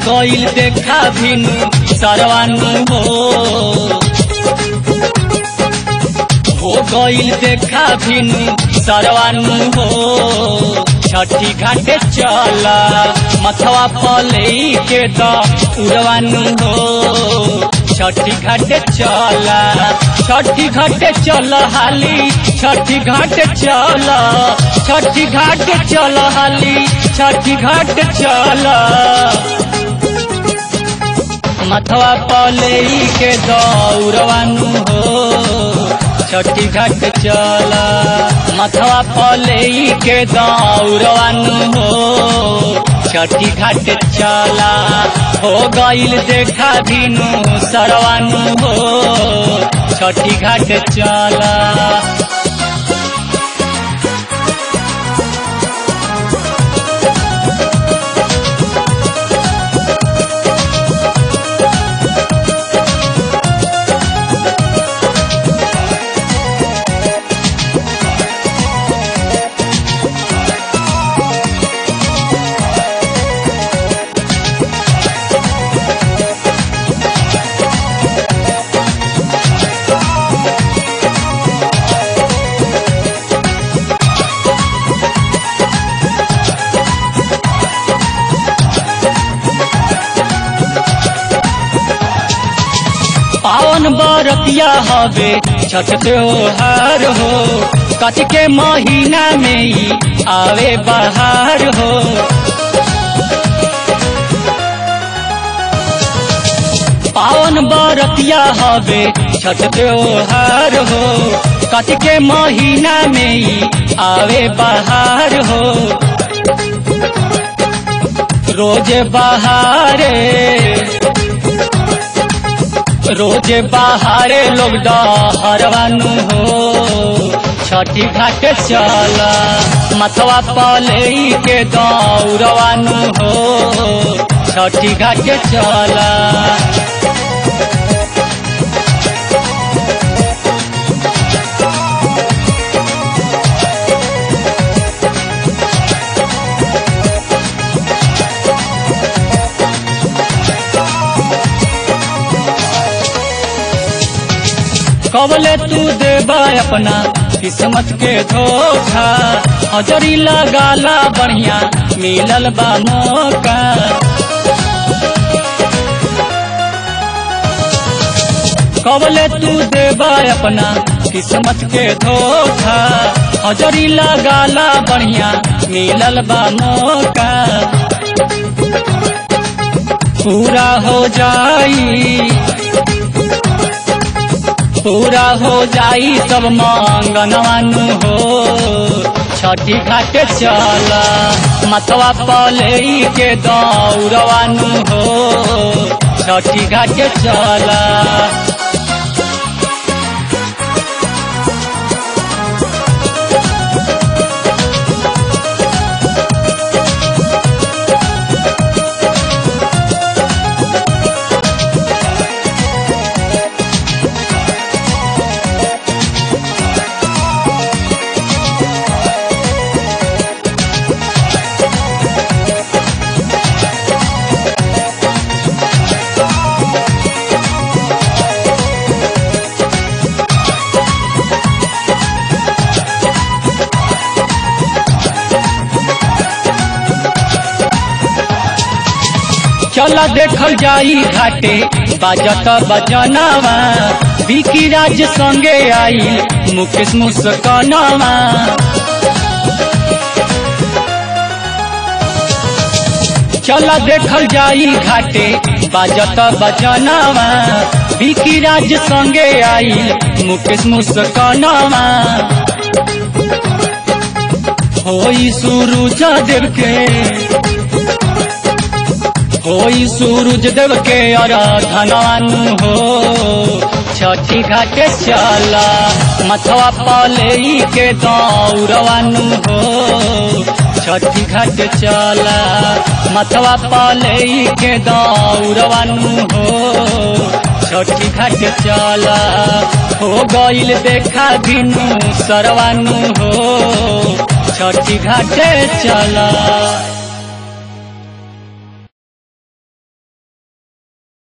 गईल देखा भिनु सरवानु हो हो गईल देखा भिनु सरवानु हो छठी घाटे चल मथवा पले के द उड़वानु हो छठी घाटे चल छठी घाटे चल हाली छठी घाटे चल छठी घाटे चल हाली छठी घाटे चल मथवा पले के दौड़वानु हो छठी घाट चल मथवा पले के दौड़वानु हो छठी घाट चला हो गईल देखा भिनु सरवानु हो छठी घाट चला पावन बरतिया हवे छठ त्योहार हो कच के महीना में ही आवे बहार हो पावन बरतिया हवे छठ त्योहार हो कच के महीना में ही आवे बहार हो रोज बहारे रोज बाहरे लोग डहरवानु हो छठी घाट चल मथवा पले के दौड़वानु हो छठी घाट चल कबले तू देबा अपना किस्मत के धोखा हजरी लगाला बढ़िया मिलल बा मौका कबले तू देबा अपना किस्मत के धोखा हजरी लगाला बढ़िया मिलल बा मौका पूरा हो जाई पूरा हो जाई सब मंगनवानु हो छठी घाटे चल मथवा पले के दौड़वानु हो छठी घाटे चल चल देखल जाई घाटे बाजत बजनवा बिकी राज संगे आई मुकेश मुस्कनवा चल देखल जाई घाटे बाजत बजनवा बिकी राज संगे आई मुकेश मुस्कनवा होई सूरज देव के होई सूरज देव के आराधनानु हो छठी घाटे चला मथवा पले के दौड़वानु हो छठी घाट चला मथवा पले के दौड़वानु हो छठी घाट चला हो गईल देखा भिनु सरवानु हो छठी घाटे चला